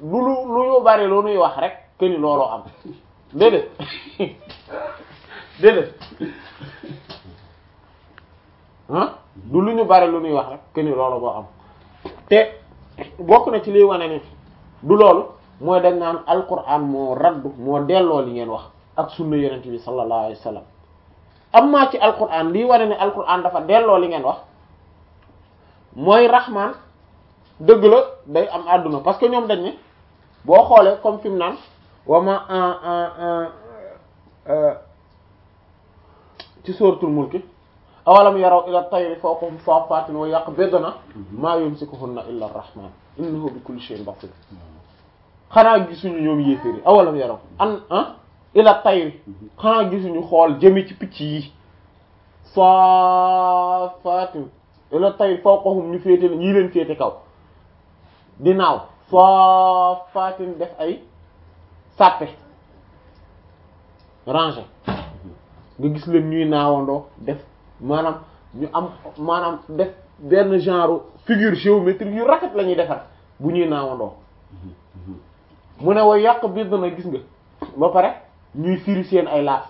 du lu lu ñu bari lu nuy wax rek que ni looloo am déedéet déedéet ah du lu ñu bari lu nuy wax rek que ni loolu boo am te bokk na ci liy wane ni du loolu mooy dañ naan alquran moo raddu moo delloo li ngeen wax ak sunna yonent bi sallallahu alayhi wa sallam amma ci alquran lii wane ne alquran dafa delloo li ngeen wax mooy rahman dëgg la day am àdduna parce que ñoom dañ ne boo xoolee comme fi mu naan wama ci suratul mulki awalam yaraw ila tayri fawqahum saffatin wa yaqbidna ma yumsikuhunna illa arrahman innahu bi kulli shay'in basir xanaa gisuñu ñoom yéeféri awalam yaraw an ah ila tayri xanaa gisuñu xool jëmi ci picc yi saffatin ila tayri fawqahum ñu féete ñii leen féete kaw di naaw saffatin def ay sàppe rangé nga gis leen ñuy naawandoo def maanaam ñu am maanaam def benn genre figure géométrique yu rafet la ñuy defar bu ñuy naawandoo mu ne wa yàq biir dana gis nga ba pare ñuy firi seen ay laaf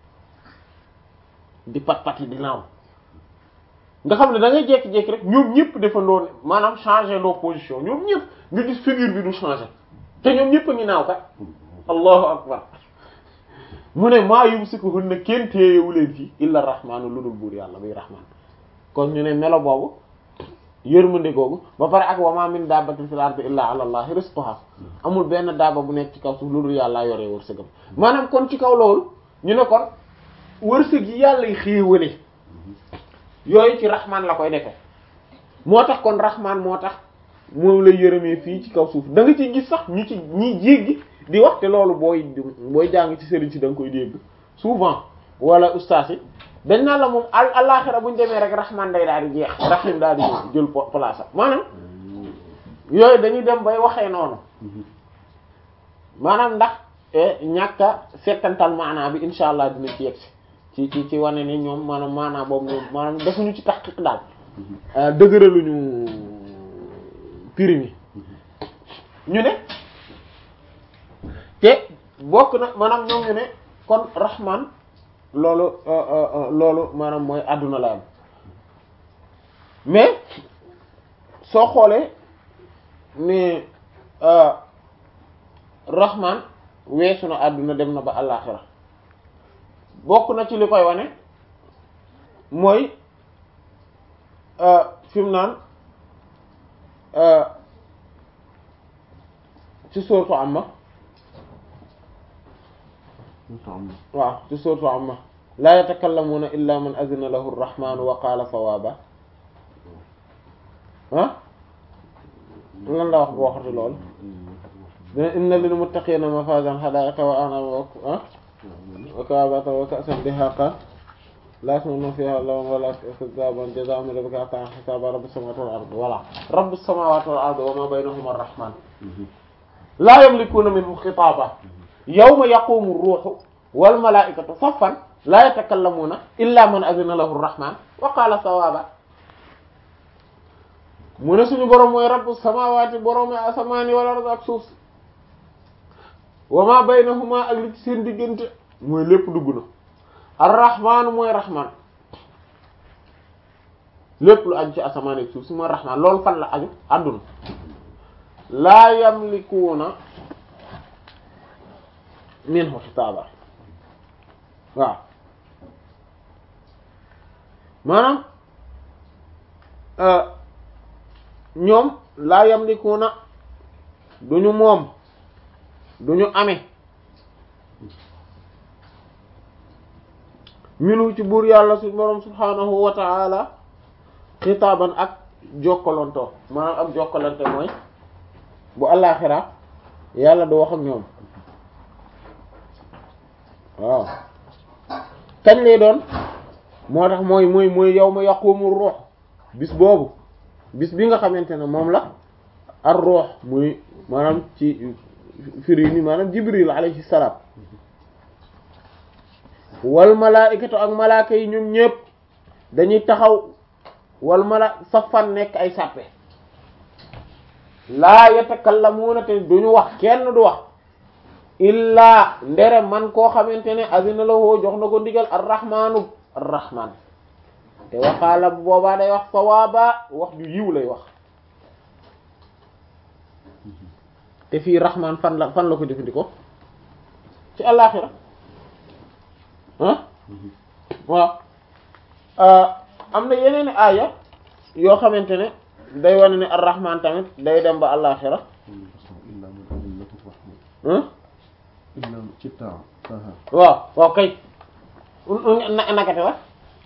di pat pat yi di naaw nga xam ne da ngay jékki-jékki rek ñoom ñëpp defandoo ne maanaam changer loo position ñoom ñëpp nga gis figure bi du changer te ñoom ñëpp a ngi naaw kat allahu akbar mu ne maa yumsikuhunna kenn téyewu leen fii illa rahmaanu lu dul buur yàlla muy rahmaan kon ñu ne melo boobu yërmande googu ba pare ak wa ma min dabbatin fil ardi illa ala allahi rizquha amul benn daaba bu nekk ci kaw suuf lu dul yàllaa yoree wërsëgam maanaam kon ci kaw loolu ñu ne kon wërsëg yi yàlla y xéewale yooyu ci rahmaan la koy defee moo tax kon rahmaan moo tax moom lay yërëmee fii ci kaw suuf da nga ciy gis sax ñu ci ñi jéggi di wax te loolu booy booy jàng ci sëriñ si da nga koy dégg souvent wala ustaas yi dañ naan la moom al alaxira bu ñu demee rek rahman day daal di jeex rahim daal di jël place am maanaam yooyu dañuy dem bay waxee noonu maanaam ndax ñàkka settantal maanaa bi insha allah dina ci yegg ci ci ci wane ni ñoom maanaam maanaa boobu ñoom maanaam defuñu ci taxqiq daal dëgëraluñu piri mi ñu ne te bokk na maanaam ñoom ñu ne kon rahman loolu loolu maanaam mooy àdduna la am mais soo xoolee ne rahman weesu na àdduna dem na ba àllaaxira bokk na ci li koy wane mooy fi mu naan ci sourate Amma waaw ci sourate Amma laa yatakallamuuna illa man azina lahu arrahmanu wa qaala sawaaba ah lan la wax boo waxati loolu inna lil muttaqiina mafazan hadaa'iqa wa a'naaba wa ka'batan wa ka'san dihaaqa laa yasma'uuna fiihaa lagwan wa laa kizaaban jazaa'an min rabbika ata'an hisaaba rabbis samaawaati wal ardi voilà rabbis samaawaati wal ardi wa maa baynahumaa ar-rahmaan laa yamlikuuna minhu xitaaban yawma yaqumu ruuhu wal malaa'ikatu saffan laa yatakallamuuna illaa man azina lahu ar-rahmaan wa qaala sawaaba mu ne suñu borom mooy rabbu samaawaati borom asamaani wal ardi ak suuf si wa maa baynahuma ak li ci seen diggante mooy lépp dugg na ar-rahmaanu mooy rahmaan lépp lu aju ci asamaan ak suuf si mooy rahmaan loolu fan la aju àdduna laa yamlikuuna minhu xitaaba waaw maanaam ñoom laa yamlikuuna duñu moom duñu amee minu ci buur yàlla su borom subhaanahu wa ta'ala xitaaban ak jokkalantoo maanaam ak jokkalante mooy bu àllaaxira yàlla du wax ak ñoom waaw kañ lay doon moo tax mooy mooy mooy yawma yaqumu ruux bis boobu bis bi nga xamante ne moom la ar ruux muy maanaam ci firi ni maanaam jibril alayhi salaam wal malaikatu ak malaaka yi ñoom ñépp dañuy taxaw wal mala safan nekk ay sàppe laa yatakallamuuna te duñu wax kenn du wax illaa ndere man koo xamante ne azina lahu jox na ko ndigal arrahmaanu arrahman te waxaala bu boobaa day wax sawaaba wax ju yiw lay wax te fii rahman fan la fan la ko jëfandikoo ci àllaaxira ah waaw am na yeneen i aaya yoo xamante ne day wane ne arrahman tamit day dem ba àllaaxira waaw waaw kay nakate la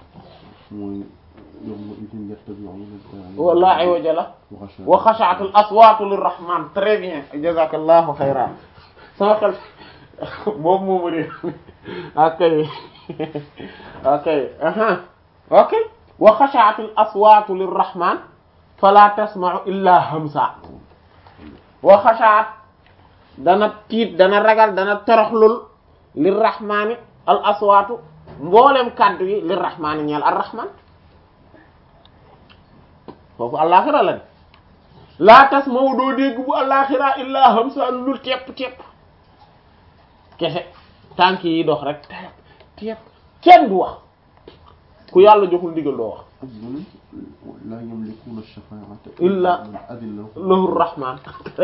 wala iwaja la wa xashaatul aswaatu lirrahman très bien jazakallahu xayran sama xel boobu moomu de ok ok ok wa xashaatul aswaatu lirrahman fala tasma'u illa hamsa wa xashaat dana tiit dana ragal dana toroxlul lirrahmani al aswaatu mboolem kàddu yi lirrahmani ñeel arrahman foofu àllaaxira la de laa tasma'u doo dégg bu àllaaxira illa hamsa lul tepp tepp kese tànk yi dox rek tepp tepp kenn du wax ku yàlla joxul ndigal doo wax laa yamlikuuna shafaa'ata illa man adina lahu rahman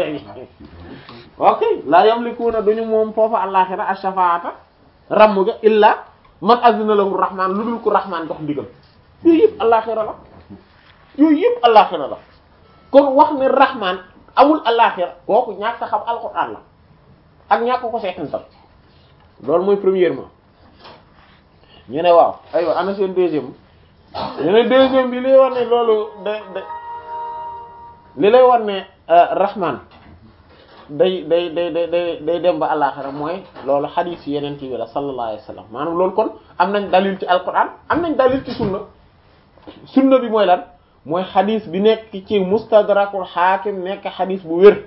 ok laa yamlikuuna duñu moom foofu àllaaxira ash-shafaa'ata ramm ga illa man azina lahu rahman lu dul ku rahman jox ndigal yooyu yëpp àllaaxira la yooyu yëpp àllaaxira la kon wax ne rahman amul àllaaxira kooku ñàkk a xam alxuraan la ak ñàkk ko seetantal loolu mooy premièrement ñu ne waaw aywa ana seen deuxième ñu ne deuxième bi li lay war ne loolu da da li lay war ne rahman day day day day day day dem ba àllaaxira mooy loolu xadiis yeneen ci bi la sallallahu alayhi wa sallam maanaam loolu kon am nañ dalil ci alquran am nañ dalil ci sunna sunna bi mooy lan mooy xadiis bi nekk ci mustadrakul xaakim nekk xadiis bu wér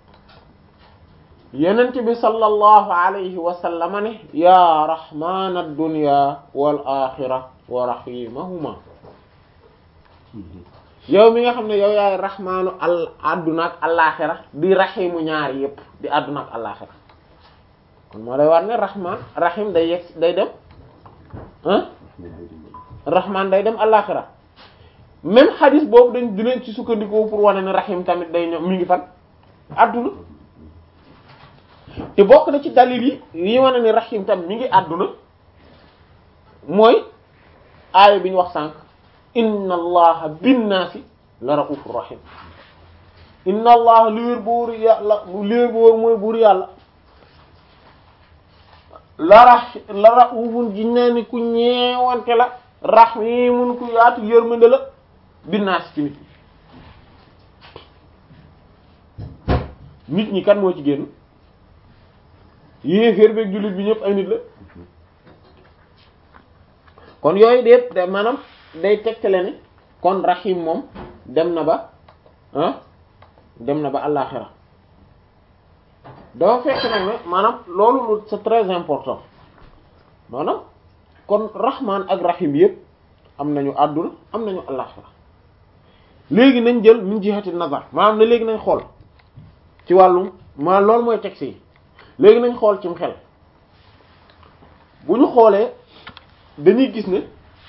yenent bi sallallahu alayhi wa sallam ne ya rahman ad-dunya wal axira wa rahimahuma yow mi nga xam ne yow yaay rahmaanu al adduna ak alaxira di rahimu ñaari yépp di adduna ak alaxira kon moo lay war ne rahman rahim day yegg day dem ah rahman day dem alaxira même xadis boobu dañ dinañ ci sukkandikoo pour wane ne rahim tamit day ñëw mi ngi fan adduna te bokk na ci dalil yi yi wane ne rahim tamit mi ngi adduna mooy aaya bi ñu wax sànq inna allaha binnaasi la raufur rahim inna allaha li wér buur yàlla li wér buur mooy buur yàlla la ra la raufun ji naa ni ku ñeewante la rahimun ku yaatu yërmande la binnaasi ci nit ñi nit ñi kan moo ci génn yéeféer beeg jullit bi ñëpp ay nit la kon yooyu déet da maanaam day tegtale ne kon rahim moom dem na ba ah dem na ba àllaaxira dafa fekk nag ne maanaam loolu lu c'est très important maanaam kon rahman ak rahim yëpp am nañu àdduna am nañu àllaaxira léegi nañ jël min jihati nazar maanaam ne léegi nañ xool ci wàllum maanaam loolu mooy texte yi léegi nañ xool cim xel bu ñu xoolee dañuy gis ne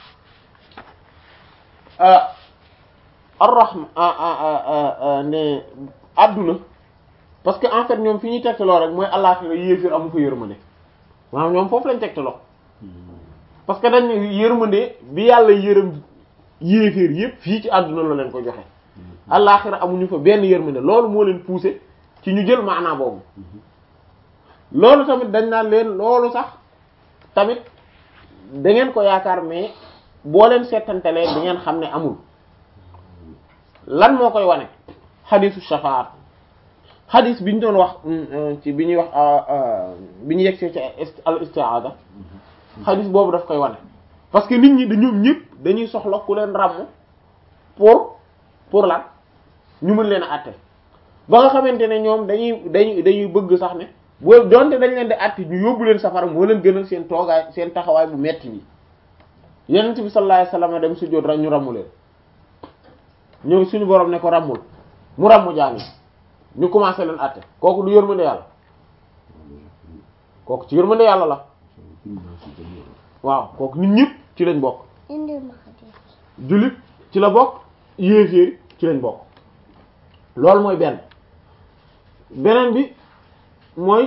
ar-rahma ne adduna parce que en fait ñoom fi ñuy tegtaloo rek mooy àllaaxira yéefir amu fa yërmande maanaam ñoom foofu lañ tegtaloo parce que dañ ne yërmande bi yàlla yërëm yéefir yépp fii ci adduna la leen ko joxe àllaaxira amuñu fa benn yërmande loolu moo leen poussé ci ñu jël maanaa boobu loolu tamit dañ naan leen loolu sax tamit da ngeen ko yaakaar mais boo leen seetantalee di ngeen xam ne amul lan moo koy wane xadisu shafaat xadis bi ñu doon wax ci bi ñuy wax bi ñu yegsee ci al istiaada xadis boobu daf koy wane parce que nit ñi dañu ñëpp dañuy soxla ku leen ràmm pour pour lan ñu mën leen a àtte ba nga xamante ne ñoom dañuy dañuy dañuy bëgg sax ne boo donte dañ leen di àtte ñu yóbbu leen safara moo leen gënal seen toogaay seen taxawaay bu metti bi yenent bi sallallahu alayhi wasallam dem sujjóot rek ñu ràmmu leen ñëw suñu borom ne ko ràmmul mu ràmmu jaami ñu commencé leen àtte kooku du yërmande yàlla kooku ci yërmande yàlla la waaw kooku nit ñëpp ci lañ bokk indil ma xadis jullit ci la bokk yéeféer ci lañ bokk loolu mooy benn beneen bi mooy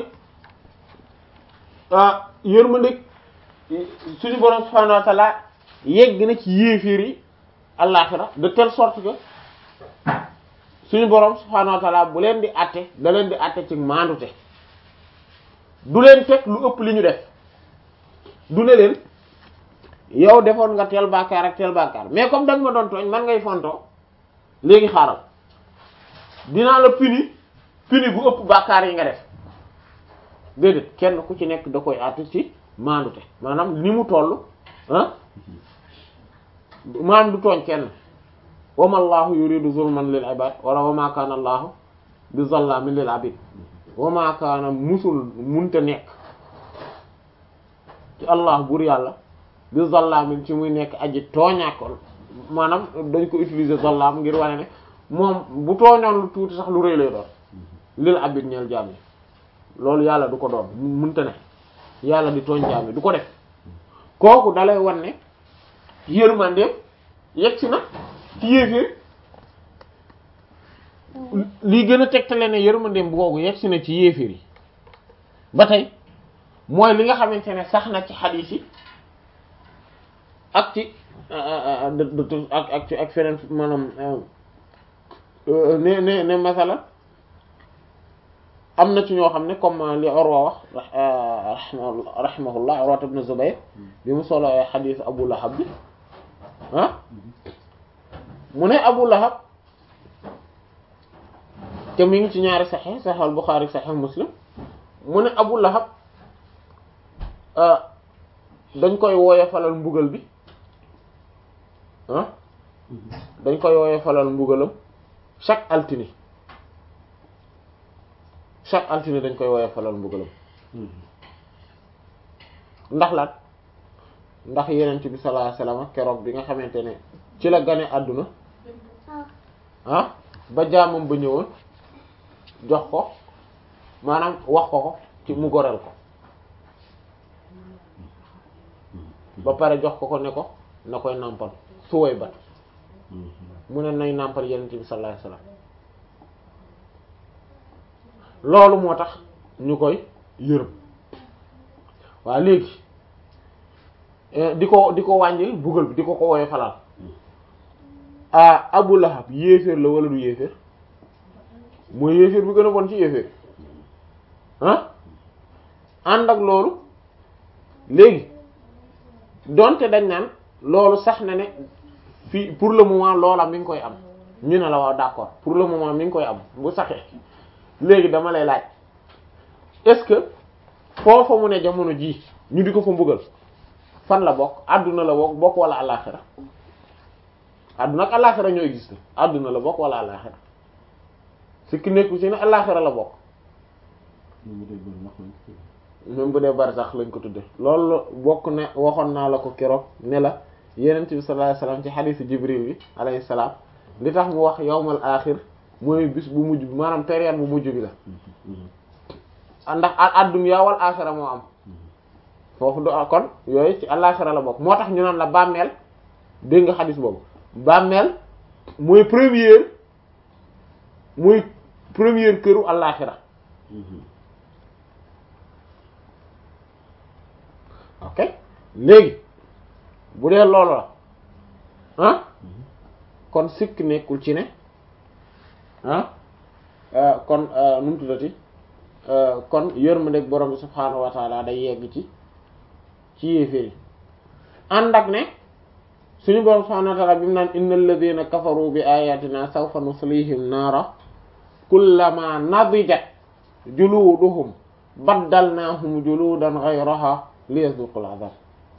ah yërmande suñu borom subhanahu wa ta'ala yegg na ci yéeféer yi àllaxira de telle sorte que suñu borom subhanahu wa ta'ala bu leen di àtte da leen di àtte ci maandute du leen teg lu ëpp li ñu def du ne leen yow defoon nga teel bàkkaar ak teel bàkkaar mais comme danga ma doon tooñ man ngay fontoo léegi xaaral dinaa la puni puni bu ëpp bàkkaar yi nga def déedéet kenn ku ci nekk da koy àtte ci maandute maanaam ni mu toll ah maanaam du tooñ kenn wama allahu yuridu zulman lil ibad wala wama kaana allahu bi zallamin lil abid wama kaana musul munte nekk ci allah buur yàlla bi zallamin ci muy nekk aji tooñaakoon maanaam dañ ko utiliser zallam ngir wane ne moom bu tooñoon lu tuuti sax lu rëy lay doon lil abid ñeel jaam yi loolu yàlla du ko doon munte ne yàlla di tooñ jaam yi du ko def kooku dalay wan ne yërmandeem yegg si na ci yéeféer lii gën a tegtale ne yërmandeem bu googu yegg si na ci yéeféer yi ba tey mooy li nga xamante ne sax na ci xadiis yi ak ci ak ak ci ak feneen maanaam ne ne ne masala am na ci ñoo xam ne comme li Urwa wax rahimahullah Urwa ibn Zubayr bi mu solo xadiis Abu Lahab bi ah mu ne Abu Lahab te mi ngi ci ñaari Sahih Sahih al-Bukhari Sahih Muslim mu ne Abu Lahab dañ koy wooye falal mbugal bi ah dañ koy wooye falal mbugalam chaque altine chaque altine dañ koy wooye falal mbugalam ndax lan ndax yenent bi sallallahu alayhi wasallam keroog bi nga xamante ne ci la gane àdduna ah ba jaamam ba ñëwoon jox ko maanaam wax ko ko ci mu goreel ko ba pare jox ko ko ne ko na koy nàmpal suway bat mu ne nay nàmpal yenent bi sallallahu alayhi wasallam loolu moo tax ñu koy yërëm waa léegi di ko di ko wàññil buggal bi di ko ko woowee falal ah Abu Lahab yéeféer la wala du yéeféer mooy yéeféer bi gën a bon ci yéeféer ah ànd ak loolu léegi donte dañ naan loolu sax na ne fii pour le moment loola mi ngi koy am ñu ne la waaw d'accord pour le moment mi ngi koy am bu saxee léegi dama lay laaj est-ce que foofa mu ne jamono ji ñu di ko fa mbugal fan la bokk àdduna la bokk bokk wala àllaaxira àdduna ak àllaaxira ñoo existe àdduna la bokk wala àllaaxira su ki nekku ci ne àllaaxira la bokk même bu dee barsax lañ ko tudde loolu bokk ne waxoon naa la ko keroog ne la yenent bi sallallahu alayhi wasallam ci xadiisu jibril bi alayhi salaam li tax mu wax yawmal aaxir mooy bis bu mujj bi maanaam période bu mujj bi la ndax ad-dunya wal aaxira moo am foofu du kon yooyu ci àllaaxira la bokk moo tax ñu naan la bàmmeel dégg nga xadis boobu bàmmeel mooy première mooy première këru àllaaxira ok léegi bu dee loolu la ah kon sikk nekkul ci ne ah kon nu mu tuddati kon yërmandeeg borom bi subhaanahu wa taala day yegg ci ci yéeféeri ànd ak ne suñu borom subhaanahu wa taala bi mu naan innal ladina kafaru bi ayatina sawfa nuslihim naara kullama nadijat juluduhum baddalnaahum juludan ghayraha liyazuqul azab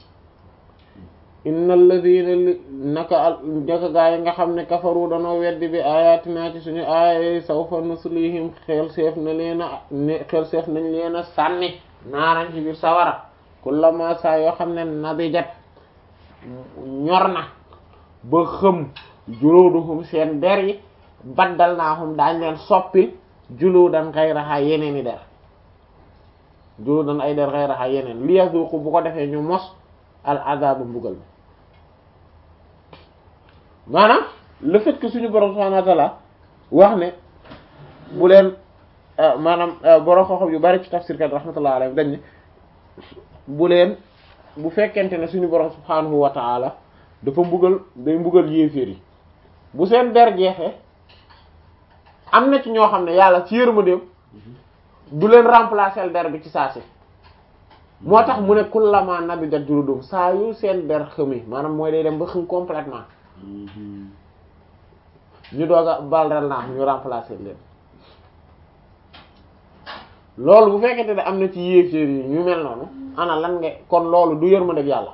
innal ladina li naka naka gaa yi nga xam ne kafaru danoo weddi bi ayatina ci suñu aaya sawfa nuslihim xel seef na leen a xel seef nañ leen a sànni naaran ci biir sawara kullama saa yoo xam ne nadijat ñor na ba xëm juróoduhum seen der yi baddal naahum daañ leen soppil juludan ghayraha yeneen i der juludan ay der ghayraha yeneen li yazuqu bu ko defee ñu mos al azab mbugal bi maanaam le fait que suñu borom subhanahu wa ta'ala wax ne bu leen maanaam borom xoxom yu bari ci tafsir kat rahmatullah alayhi dañ ne bu leen bu fekkente ne suñu borom subhanahu wa ta'ala dafa mbugal day mbugal yéeféer yi bu seen der jeexee am na ci ñoo xam ne yàlla ci yërmandeem du leen remplacer der bi ci saa si moo tax mu ne kullama nabidat juludum saa yu seen der xëmi maanaam mooy day dem ba xëm complètement ñu doog a balral naa ñu remplacer leen loolu bu fekkente ne am na ci yéeféer yi ñu mel noonu ana lan nga kon loolu du yërmandeeg yàlla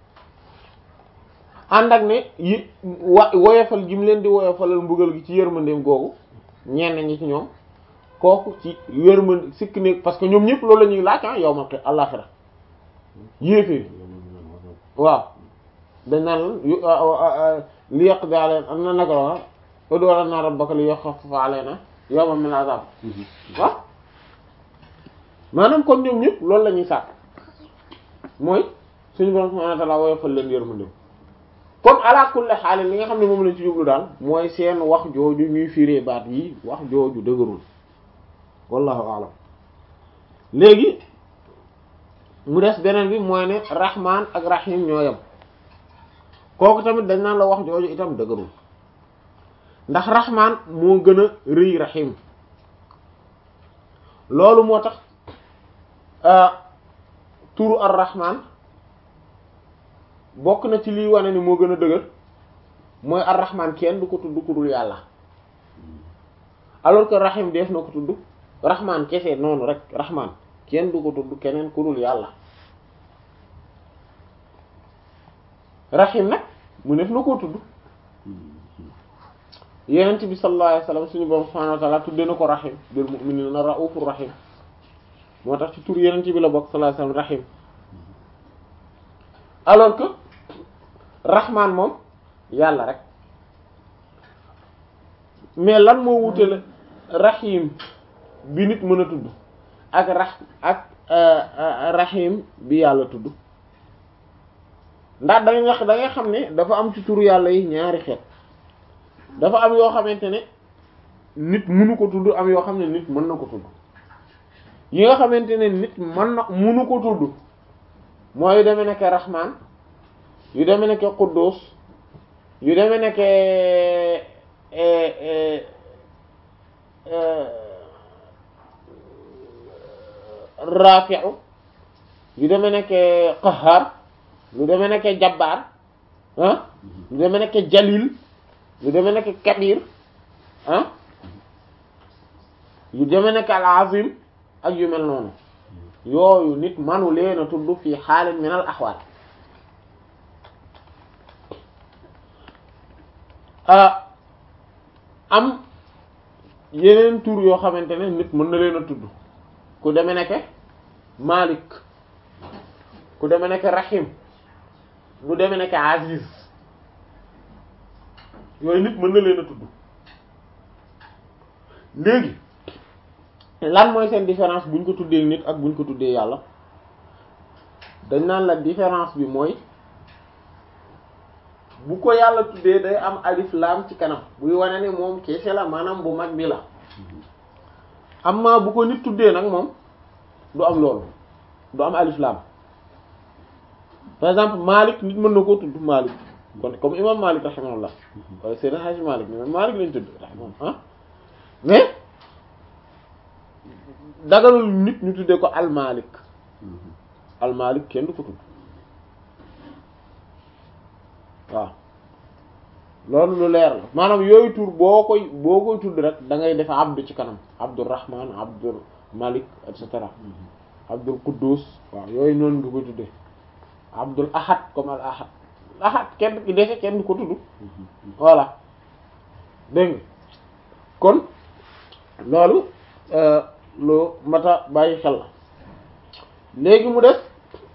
ànd ak ne yi wa woyofal gi mu leen di woyofalal mbugal gi ci yërmandeem googu ñenn ñi ci ñoom kooku ci yërmande sikk ne parce que ñoom ñëpp loolu la ñuy laaj ah yow ma ko àllaxira yéeféer waaw dañ naan li yàq bi aleen am na naka la ud'u lanaa rabbaka li yukhaffifa alaynaa yawman min al-'adhaab waaw maanaam kon ñoom ñëpp loolu la ñuy sàkk mooy suñu borom subhaanahu wa ta'aala woyofal leen yërmande comme ala kulli xaal li nga xam ne moom lañ ci jublu daal mooy seen wax jooju ñuy firee baat yi wax jooju dëgërul wallahu a'lam léegi mu des beneen bi mooy ne rahman ak rahim ñoo yem kooku tamit dañ naan la wax jooju itam dëgërul ndax rahman moo gën a rëy rahim loolu moo tax turu ar rahman bokk na ci liy wane ni moo gën a dëgër mooy ar-rahman kenn du ko tudd ku dul yàlla alors que rahim def na ko tudd rahman kese noonu rek rahman kenn du ko tudd keneen ku dul yàlla rahim nag mu def na koo tudd yenent bi sallallahu alayhi wasallam suñu borom subhanahu wa ta'ala tudde na ko rahim bil mu'minina ra'ufur rahim moo tax ci tur yenent bi la bokk sallallahu alayhi wasallam rahim alors que rahman moom yàlla rek mais lan moo wutale rahim bi nit mën a tudd ak ra ak rahim bi yàlla tudd ndax dangay wax da ngay xam ne dafa am ci turu yàlla yi ñaari xeet dafa am yoo xamante ne nit mënu ko tudd am yoo xam ne nit mën na ko tudd yi nga xamante ne nit mën na mënu ko tudd mooy yu demee nekke rahman yu demee nekke quddus yu demee nekke rafi'u yu demee nekke qahhar yu demee nekke jabbar ah yu demee nekke jalil yu demee nekke kabir ah yu demee nekke al azim ak yu mel noonu yooyu nit manu leen a tudd fii xaalin min al axwaal am yeneen tur yoo xamante ne nit mën na leen a tudd ku deme nekke Malik ku deme nekke Rahim ku deme nekke Aziz yooyu nit mën na leen a tudd léegi lan mooy seen différence buñ ko tuddee nit ak buñ ko tuddee yàlla dañ naan la différence bi mooy bu ko yàlla tuddee day am alif laam ci kanam buy wane ni moom keese la maanaam bu mag bi la amma bu ko nit tuddee nag moom du am loolu du am alif laam par exemple Malik nit mën na koo tudd Malik kon comme imam Malik rahimahullah wala Seydina Hadji Malik ni Malik lañ tudd rahimahullah ah mais dagalul nit ñu tuddee ko almalik almalik kenn du ko tudd waaw loolu lu leer la maanaam yooyu tur boo koy boo koy tudd rek da ngay def abdu ci kanam abdurrahman abdul malik et cetera abdul quddus waaw yooyu noonu nga koy tuddee abdul ahad comme al ahad ahad kenn ki dese kenn du ko tudd voilà dégg nga kon loolu lu mata bàyyi xel la léegi mu def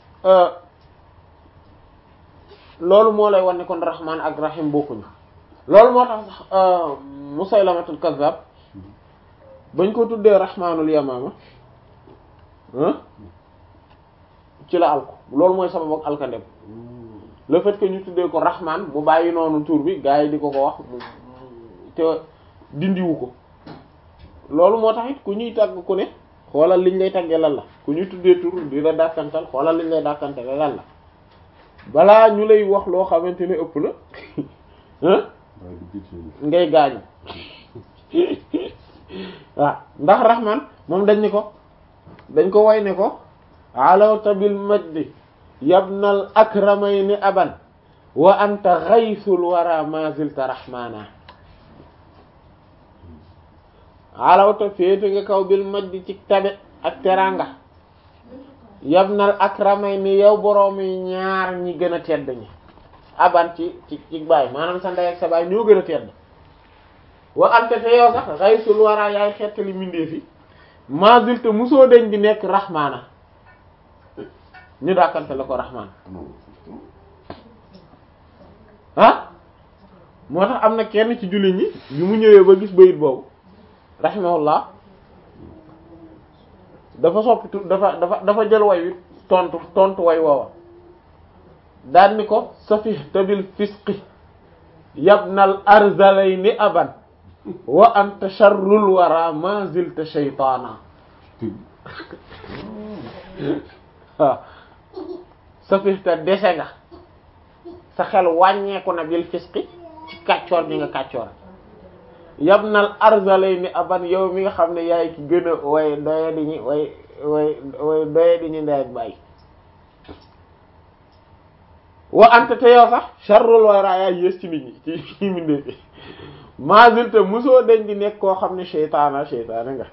loolu moo lay wan ne kon rahman ak rahim bokkuñu loolu moo tax sax musaylamatul kazzab bañ ko tuddee rahmaanul yamaama ah ci la alko loolu mooy sabab ak alkandem le fait que ñu tuddee ko rahman mu bàyyi noonu tur bi gars yi di ko ko wax mu te dindiwu ko loolu moo tax it ku ñuy tàgg ku ne xoolal liñ lay tàggee lan la ku ñuy tuddee tur di la dàkkantal xoolal liñ lay dàkkantale lan la balaa ñu lay wax loo xamante ne ëpp na ah waaye du gis ngay gaañu waaw ndax rahman moom dañ ni ko dañ ko way ne ko alawta bil majdi yabnal akramayni aban wa anta ghaythul wara ma zilta rahmana alawta féete nga kaw bil majdi ci tabe ak teranga yabnal akramayni yow boroomi ñaar ñi gën a tedd ñi aban ci ci ci baay maanaam sa ndey ak sa baay ñoo gën a tedd wa anta te yow sax ghaythul wara yaay xettali mbindeef yi ma zilta musoo deñ di nekk rahmana ñu dàkkante la ko rahman ah moo tax am na kenn ci jullit ñi bi mu ñëwee ba gis bayit boobu rahimahullah dafa soppi tu dafa dafa dafa jël way wi tontu tontu way woowa daan ni ko safihta bil fisqi yabnal arzalayni aban wa anta sharrul wara ma zilta shaytaana waaw safihta dese nga sa xel wàññeeku na bil fisqi ci kàccoor bi nga kàccoor yabnal arzalayni aban yow mi nga xam ne yaay ki gën a way doye di ñi way way way doye di ñi ndey ak bàyyi wa anta te yow sax sharrul wara yaay yées ci nit ñi ci ci mindee fi mazil te mosoo dañ di nekk koo xam ne seytaana seytaane nga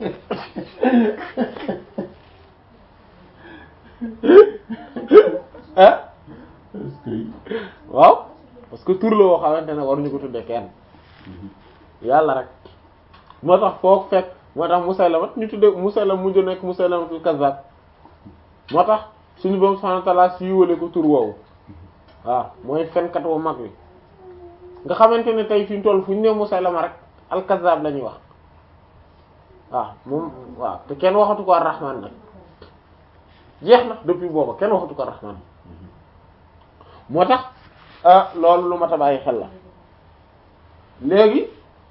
ah est-ce que waaw parce que tur la woo xamante ne waruñu ko tudde kenn yàlla rek moo tax foog fekk moo tax Musaylama ñu tudde Musaylama mujj nekk Musaylamatul Kazzab moo tax suñu borom subhanahu wa ta'ala siiwale ko tur woowu waaw mooy fenkat wu mag wi nga xamante ne tey fi ñu toll fu ñu ne Musaylama rek al-Kazzab la ñuy wax waaw moom waaw te kenn waxatu ko ar-Rahman nag jeex na depuis booba kenn waxatu ko ar-Rahman moo tax loolu lu ma ta bàyyi xel la léegi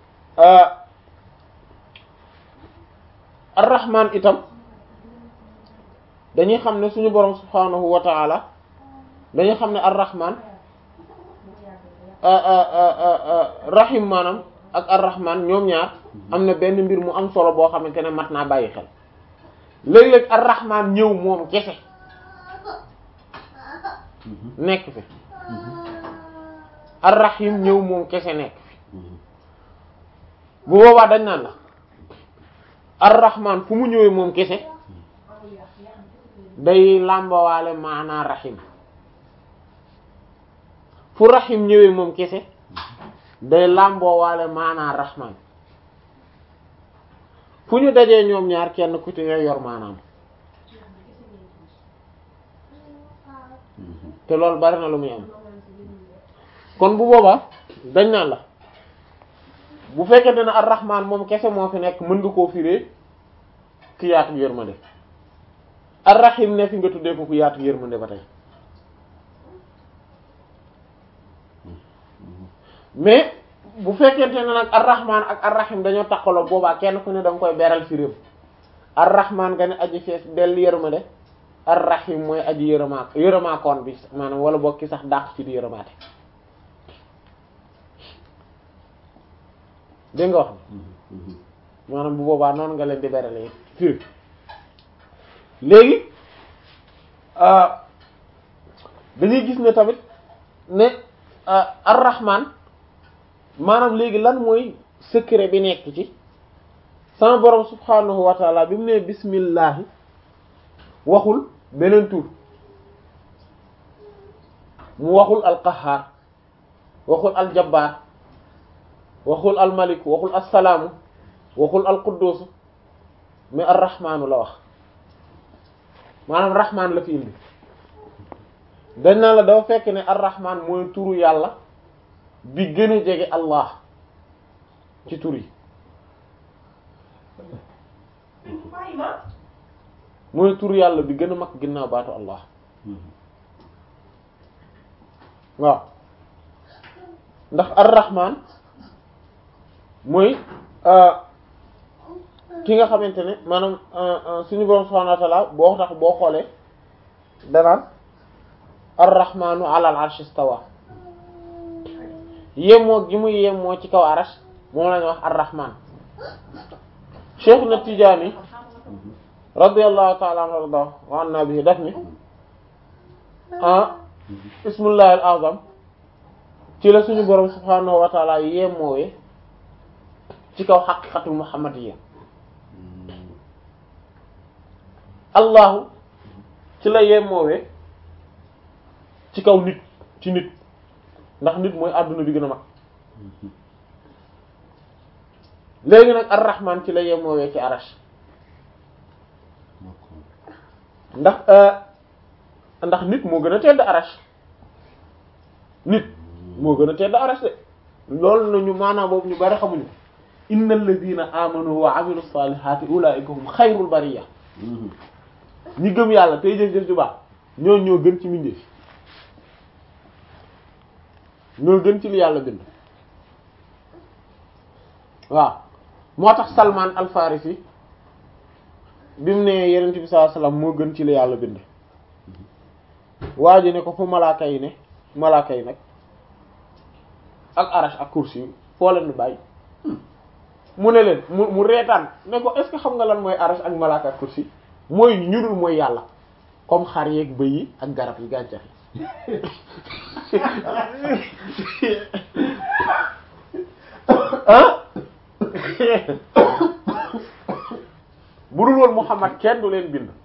ar-Rahman itam dañuy xam ne suñu borom subhanahu wa ta'ala dañuy xam ne ar-Rahman rahim maanaam ak ar-Rahman ñoom ñaar am na benn mbir mu am solo boo xamante ne mat naa bàyyi xel léeg-léeg ar-Rahman ñëw moom kese nekk fi ar-Rahim ñëw moom kese nekk fi bu boobaa dañ naan la ar-Rahman fu mu ñëwee moom kese day làmbawaale maanaa rahim fu rahim ñëwee moom kese day làmboowaale maanaa rahman fu ñu dajee ñoom ñaar kenn ku ci nga yor maanaam te loolu bari na lu muy am kon bu boobaa dañ naan la bu fekkente ne ar-rahman moom kese moo fi nekk mën nga koo firee ki yaatu yërmande ar-rahim ne fi nga tuddee ko ku yaatu yërmande ba tey mais bu fekkente ne nag ar-rahman ak ar-rahim dañoo takkaloo boobaa kenn ku ne da nga koy beral firim ar-rahman nga ne aji fees dell yërmande ar-rahim mooy aji yërëmaa yërëmaakoon bi maanaam wala boog ki sax dàq ci di yërëmaate dégg nga wax maanaam bu boobaa noonu nga leen di berale firi léegi dañuy gis ne tamit ne ar-rahman maanaam léegi lan mooy secret bi nekk ci sama borom subhanahu wa taala bi mu ne bismillahi waxul beneen tur mu waxul alqahaar waxul aljabbaar waxul almalik waxul assalaamu waxul alquddus mais arrahmaanu la wax maanaam rahmaan la fi indi dañ naa la dafa fekk ne arrahmaan mooy turu yàlla bi gën a jege allah ci tur yi mooy tur yàlla bi gën a mag ginnaaw baatu allah waaw ndax ar-rahman mooy ki nga xamante ne maanaam suñu borom subhanahu wa ta'ala boo tax boo xoolee danaan ar-rahmanu ala al-arsh istawa yemoo gi muy yemoo ci kaw arash moom la ñuy wax ar-rahman cheikh na Tijaani radiyallahu ta'ala anhu warda wa anna bihi daf ni ah ismullahi al-azam ci la suñu borom subhanahu wa ta'ala yemoowee ci kaw xaqiqatul muhammadiyya allahu ci la yemoowee ci kaw nit ci nit ndax nit mooy àdduna bi gën a mag léegi nag ar-rahman ci la yemoowee ci arash ndax ndax nit moo gën a tedd arash nit moo gën a tedd arash de loolu nañu maanaam boobu ñu bari xamuñu innal ladina amanu wa amilu salihati ulaika hum xayrul bariya ñi gëm yàlla tey jëf-jëf ju baax ñoo ñoo gën ci mbindeef ñoo gën ci li yàlla bind waaw moo tax Salman al Farisi bi mu ne Yonent bi sallallahu alayhi wasallam moo gën ci li yàlla bind waa ji ne ko fu malaaka yi ne malaaka yi nag ak arash ak kursi yi foo leen bàyyi mu ne leen mu mu reetaan ne ko est-ce que xam nga lan mooy arash ak malaaka ak kursi mooy ñurul mooy yàlla comme xar yeeg bëy yi ak garab yi gàncax yi ah bu dul woon Muhammad kenn du leen bind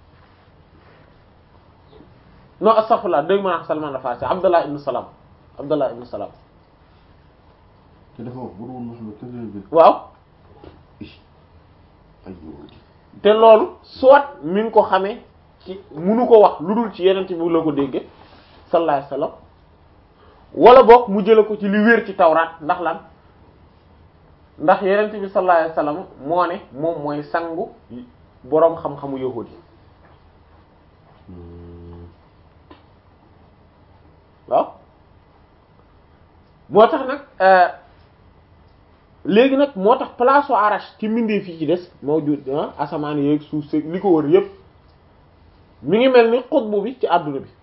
non astaghfirullah dégg ma Salman al-Farisi Abdullah ibn Salam Abdullah ibn Salam te dafa wax bu dul woon Muhammad kenn du leen bind. waaw aywa. te loolu soit mi ngi ko xamee ci munu ko wax lu dul ci yeneen bi la ko dégge sallallahu alayhi wasallam wala boog mu jële ko ci li wér ci tawraat ndax lan ndax yeneen bi sallallahu alayhi wasallam moo ne moom mooy sangu boroom xam-xamu yahuud yi waaw moo tax nag léegi nag moo tax place u arash ci mbindeef yi ci des moo jur asamaan yeeg suuf si li ko wër yépp mi ngi mel ni xutbu bi ci àdduna bi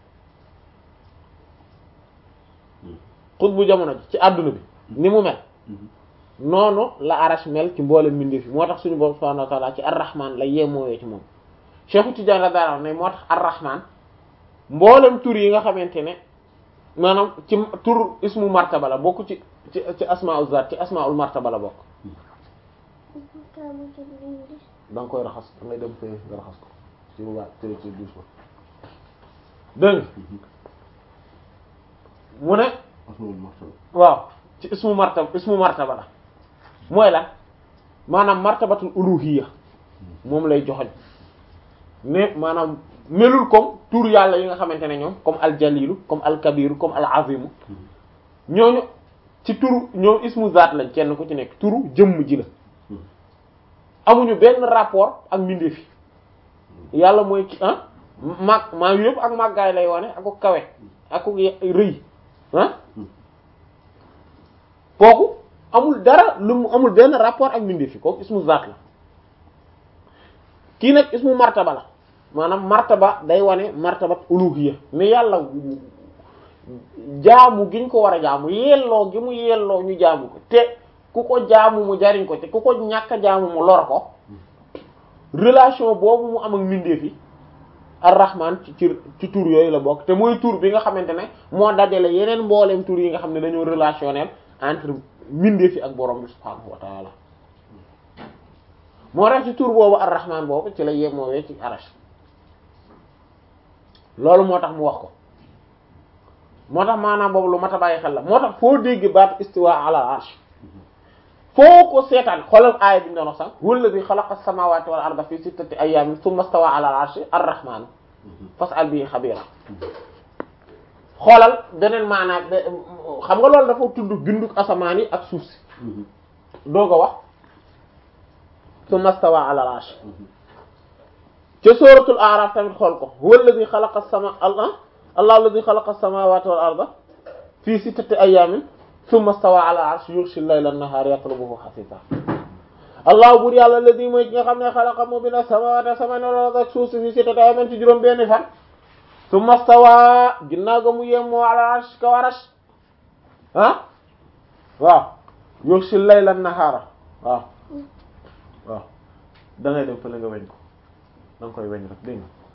xutbu jamono ji ci àdduna bi ni mu mel noonu la arash mel ci mboolem mbindeef yi moo tax suñu borom subhanahu wa ta'ala ci ar-rahman la yemoowee ci moom Cheikh Tidiane radiyallahu anhu ne moo tax ar-rahman mboolem tur yi nga xamante ne maanaam ci tur ismu martaba la bokk ci ci ci asmaul zat ci asmaul martaba la bokk da nga koy raxas da ngay dem fee nga raxas ko ci waa ci ci douche ba dégg mu ne asmaul martaba. waaw ci ismu martaba ismu martaba la mooy la maanaam martabatul uluhiyya moom lay joxoñ mais maanaam melul comme tur yàlla yi nga xamante ne ñoom comme aljalilu comme alkabiru comme alazimu ñooñu ci turu ñoom ismu zaat lañ kenn ku ci nekk turu jëmm ji la amuñu benn rapport ak mbindeef yi yàlla mooy ki ah mag maa yëpp ak màggaay lay wane ak ko kawe ak ko rëy ah kooku amul dara lu mu amul benn rapport ak mbindeef yi kooku ismu zaat la kii nag ismu martaba la maanaam martaba day wane martabat uluhiyya mais yàlla jaamu gi ñu ko war a jaamu yelloo gi mu yelloo ñu jaamu ko te ku ko jaamu mu jariñ ko te ku ko ñàkk a jaamu mu lor ko relation boobu mu am ak mbindeef yi ar-rahman ci ci ci tur yooyu la bokk te mooy tur bi nga xamante ne moo dajale yeneen mbooleem tur yi nga xam ne dañoo relationnel entre mbindeef yi ak borom bi subhaanahu wa taala moo tax ci tur boobu ar-rahman boobu ci la yemoowee ci arash loolu moo tax mu wax ko moo tax maanaam boobu lu mat a bàyyi xel la moo tax foo dégg baat istiwa ala arsh foo ko seetaan xoolal aaya bi ñu doon wax sax huwa alladhi khalaqa as-samawati wal arda fi sittati ayyamin thumma stawa ala al-arshi ar-rahman fas'al bihi khabira xoolal beneen maanaam xam nga loolu dafa tudd binduk asamaan yi ak suuf si doog a wax thumma stawa ala al-arsh ca suratul a'raf tamit xool ko huwa alladhi khalaqa as-sama allah allah alladhi khalaqa as-samawati wal arda fi sittati ayamin thumma stawa ala al-arsh yughshi al-layla an-nahara yatlubuhu hasisa allah buur yàlla alladhi mooy ki nga xam ne xalaqa moo bind as-samawati as-samawati wal arda ak suuf si fi sittati ayamin ci juróom benni fan thumma stawa ginnaaw ga mu yemmoo ala al-arsh kaw arash ah waaw yughshi al-layla an-nahara waaw waaw da ngay dem fële nga weñ ko da nga koy weñ rek dégg nga